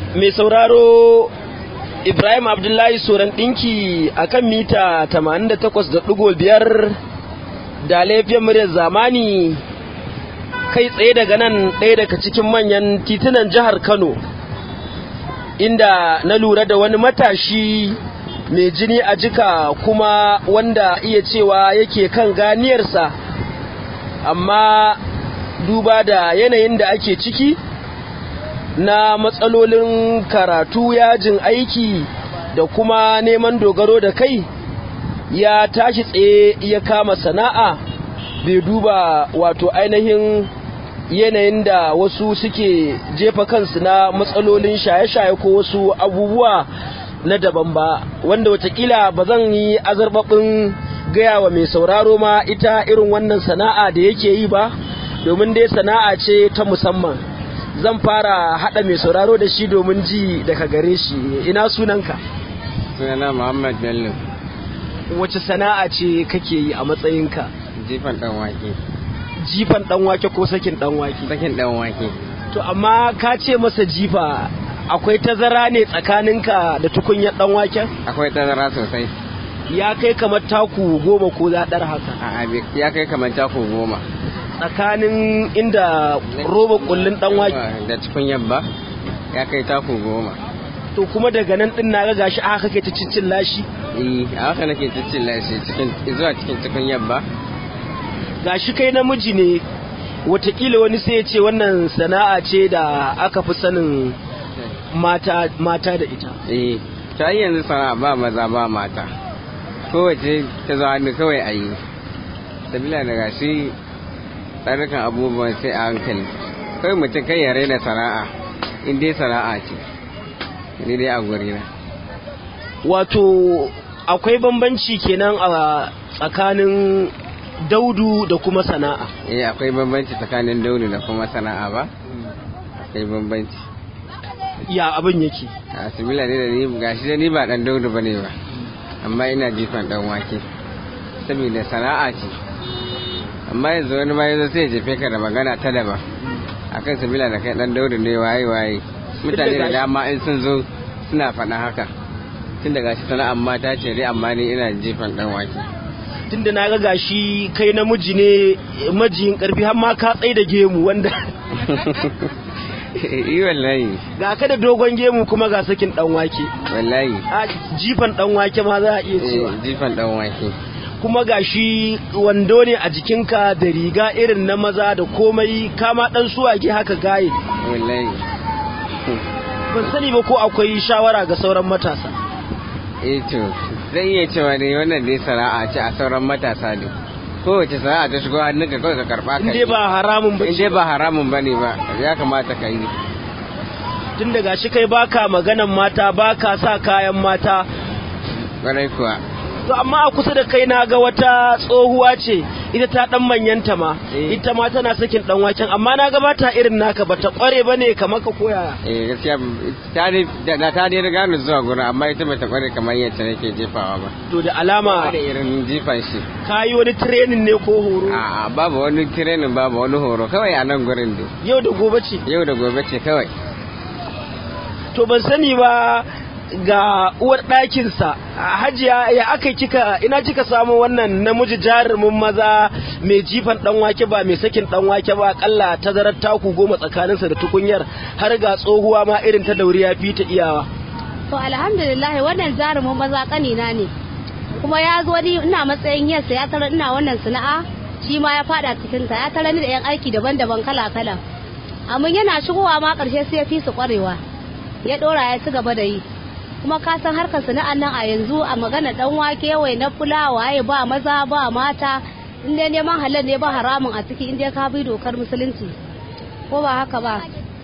mai sauraro Ibrahim Abdullahi Soran ɗinki a kan mita 88.5 da laifin muryar zamani kai tsaye daga nan ɗaya daga cikin manyan titunan jihar Kano inda na lura da wani matashi mai jini a jika kuma wanda iya cewa yake kan ganiyarsa amma duba da yanayin da ake ciki na matsalolin karatu yajin aiki da kuma neman dogaro da kai ya tashi tsaye ya kama sana'a bai duba wato ainihin yanayin da wasu suke jefa kansu na matsalolin shaye-shaye ko wasu abubuwa na daban ba wanda watakila ba zan yi azarbabin gaya wa mai sauraro ma ita irin wannan sana'a da yake yi ba domin dai sana'a ce ta musamman zan fara hada mai sauraro da shi domin ji daga gare shi ina sunanka sunana muhammad bello wace sana'a ce kake yi a matsayinka jifan dan wake jifan dan wake ko sakin dan wake sakin dan wake to amma ka ce masa jifa akwai tazara ne tsakaninka da tukunyar dan waken akwai tazara sosai ya kai kamar taku goma ko zaɗar haka a ya kai kamar taku goma tsakanin inda roba kullun dan wake da tukunyar ba ya kai taku goma to kuma daga nan din na ga gashi aka kake ta cincin lashi eh a haka nake cincin lashi cikin zuwa cikin tukunyar ba gashi kai namiji ne watakila wani sai ya ce wannan sana'a ce da aka fi sanin mata mata da ita eh ta yanzu sana'a ba maza ba mata kowace ta zo hannu kawai a yi sabila da gashi tsarrukan abubuwan sai a hankali kawai mutum kai ya raina sana'a in dai sana'a ce ni dai a gurina wato akwai bambanci kenan a tsakanin daudu da kuma sana'a eh akwai bambanci tsakanin daudu da kuma sana'a ba akwai bambanci ya abin yake a sabila ne da ni gashi da ni ba dan daudu bane ba amma ina jifan dan wake saboda sana'a ce amma yanzu wani ma yanzu sai jefe ka da magana ta daban akan sabila da kai dan daudu ne waye waye mutane da dama in sun zo suna faɗa haka tun daga shi sana'ar mata ce dai amma ni ina jifan dan wake tunda na ga gashi kai namiji ne majiyin karfi har ma ka tsaye da gemu wanda yi wallahi ga ka da dogon gemu kuma ga sakin dan wake wallahi a jifan dan wake ma za a iya cewa jifan dan wake kuma gashi wando ne a jikinka da riga irin na maza da komai kama dan suwage haka gaye wallahi ban sani ba ko akwai shawara ga sauran matasa eh to zai iya cewa ne wannan dai sana'a ce a sauran matasa ne kowace sana'a ta shigo hannunka kawai ka karba ka in dai ba haramun ba in dai ba haramun bane ba ya kamata ka yi tun daga shi kai baka maganan mata baka sa kayan mata ƙwarai kuwa to amma a kusa da kai na ga wata tsohuwa ce ita ta dan manyanta ma ita ma tana sakin dan waken amma na ga bata irin naka bata kware bane kamar ka koya eh gaskiya ta ne da ta ne riga ni zuwa gurin amma ita bata kware kamar yadda nake jefawa ba to da alama da irin jifan shi kayi wani training ne ko horo a babu wani training babu wani horo kawai a nan gurin dai yau da gobe ce yau da gobe ce kawai to ban sani ba ga uwar ɗakinsa hajiya ya aka kika ina kika samu wannan namiji jarumin maza mai jifan ɗan wake ba mai sakin ɗan wake ba akalla tazarar taku goma tsakaninsa da tukunyar har ga tsohuwa ma irin ta dauri ya fi ta iyawa to alhamdulillah wannan jarumin maza kanina ne kuma ya zo ni ina matsayin yasa ya tara ina wannan sana'a shi ma ya fada cikin ta ya tara ni da yan aiki daban-daban kala-kala amma yana shigowa ma karshe sai ya fi su kwarewa ya dora ya ci gaba da yi kuma ka san harkar sana'an nan a yanzu a magana dan wake wai na fulawa waye ba maza ba mata in dai neman halal ne ba haramun a ciki in dai ka bi dokar musulunci ko ba haka ba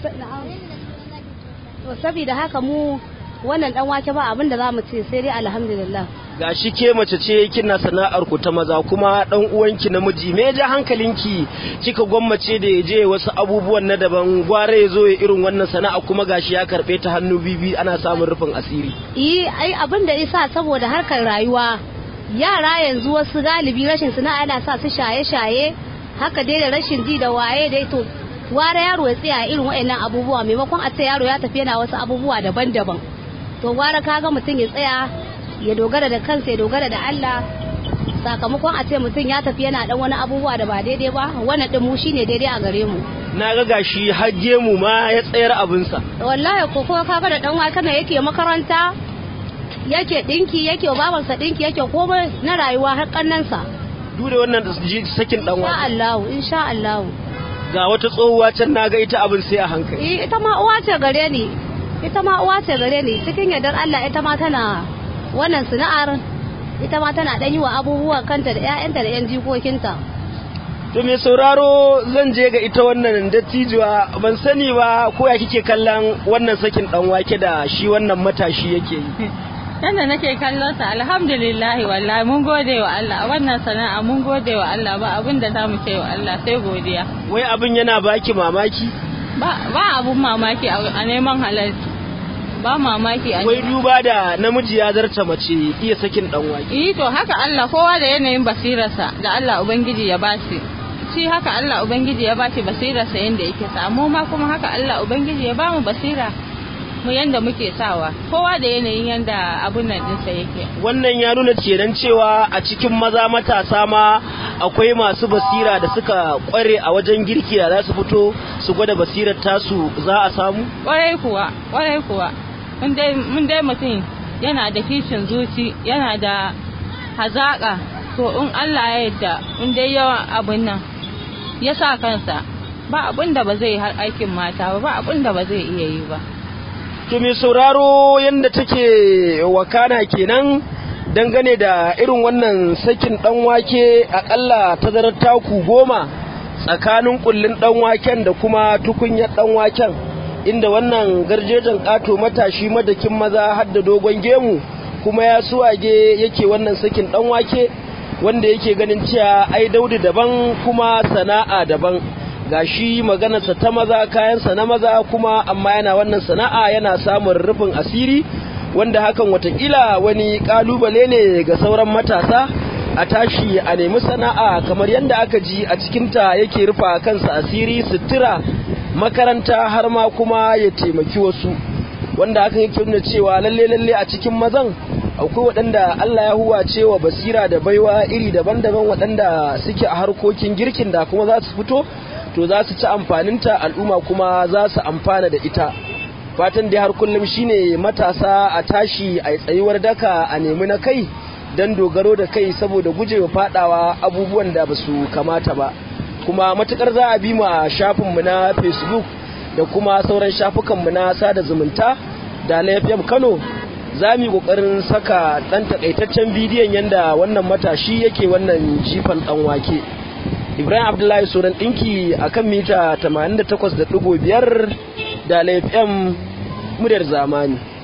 to saboda haka mu wannan dan wake ba abin da zamu ce sai dai alhamdulillah gashi ke mace ce kina sana'ar ku ta maza kuma dan uwanki namiji me ja hankalinki kika gwammace da ya je wasu abubuwan na daban gware ya zo ya irin wannan sana'a kuma gashi ya karbe ta hannu bibi ana samun rufin asiri eh ai abin da isa saboda harkar rayuwa yara yanzu wasu galibi rashin sana'a yana sa su shaye-shaye haka dai da rashin ji da waye dai to ware yaro ya tsaya irin waɗannan abubuwa maimakon a ce yaro ya tafi yana wasu abubuwa daban-daban to ware kaga mutum ya tsaya ya dogara da kansa ya dogara da Allah sakamakon a ce mutum ya tafi yana dan wani abubuwa da ba daidai ba wannan din mu shine daidai a gare mu na ga gashi hajje mu ma ya tsayar abinsa wallahi ko kuma kaga da dan waka yake makaranta yake dinki yake babansa dinki yake komai na rayuwa har kannansa duk da wannan sakin dan insha wake Allah insha Allah ga wata tsohuwa can naga ita abin sai a hankali Eh, ita ma uwa ce gare ni ita ma uwa ce gare ni cikin yardar Allah ita ma tana wannan sana'ar ita ma tana dan yi wa abubuwa kanta da ƴaƴanta da ƴan jikokinta to me sauraro zan je ga ita wannan dattijuwa ban sani ba ko ya kike kallon wannan sakin dan wake da shi wannan matashi yake yi Yanda nake kallon sa alhamdulillah wallahi mun gode wa Allah a wannan sana'a mun gode wa Allah ba abin da zamu ce wa Allah sai godiya wai abin yana baki mamaki ba ba abun mamaki a a neman halal ba mamaki a wai duba da namiji ya zarta mace iya sakin dan wake Eh to haka Allah kowa da yanayin basirarsa da Allah ubangiji ya bashi shi haka Allah ubangiji ya bashi basirarsa yanda yake sa mu ma kuma haka Allah ubangiji ya bamu basira mu yanda muke sawa kowa da yanayin yanda abun nan dinsa yake wannan ya nuna kenan cewa a cikin maza matasa ma akwai masu basira da suka kware a wajen girki da za su fito su gwada basirar tasu za a samu kwarai kuwa kwarai kuwa mun dai mun dai mutum yana da kishin zuci yana da hazaka to in Allah ya yarda in dai yawan abun nan ya sa kansa ba abun da ba zai yi har aikin mata ba ba abun da ba zai iya yi ba to mai sauraro yadda take wakana kenan dangane da irin wannan sakin dan wake akalla tazarar taku goma tsakanin kullun dan waken da kuma tukunyar dan waken inda wannan garjejen kato matashi madakin maza har da dogon gemu kuma ya suwage yake wannan sakin dan wake wanda yake ganin cewa ai daudi daban kuma sana'a daban gashi maganarsa ta maza kayansa na maza kuma amma yana wannan sana'a yana samun rufin asiri wanda hakan watakila wani kalubale ne ga sauran matasa a tashi a nemi sana'a kamar yadda aka ji a cikinta yake rufa kansa asiri sutura makaranta har ma kuma ya taimaki wasu wanda hakan yake nuna cewa lalle lalle a cikin mazan akwai waɗanda Allah ya huwa cewa basira da baiwa iri daban-daban waɗanda suke a harkokin girkin da kuma za su fito to za su ci amfaninta al'umma kuma za su amfana da ita fatan dai har kullum shine matasa a tashi a tsayuwar daka a nemi na kai don dogaro da kai saboda gujewa fadawa abubuwan da ba su kamata ba kuma matukar za a bi mu a shafinmu na facebook da kuma sauran shafukanmu na sada zumunta da lafiyam kano za mu yi kokarin saka ɗan takaitaccen bidiyon yadda wannan matashi yake wannan jifan ɗan wake ibrahim abdullahi sunan ɗinki a kan mita 88.5 da laifin muryar zamani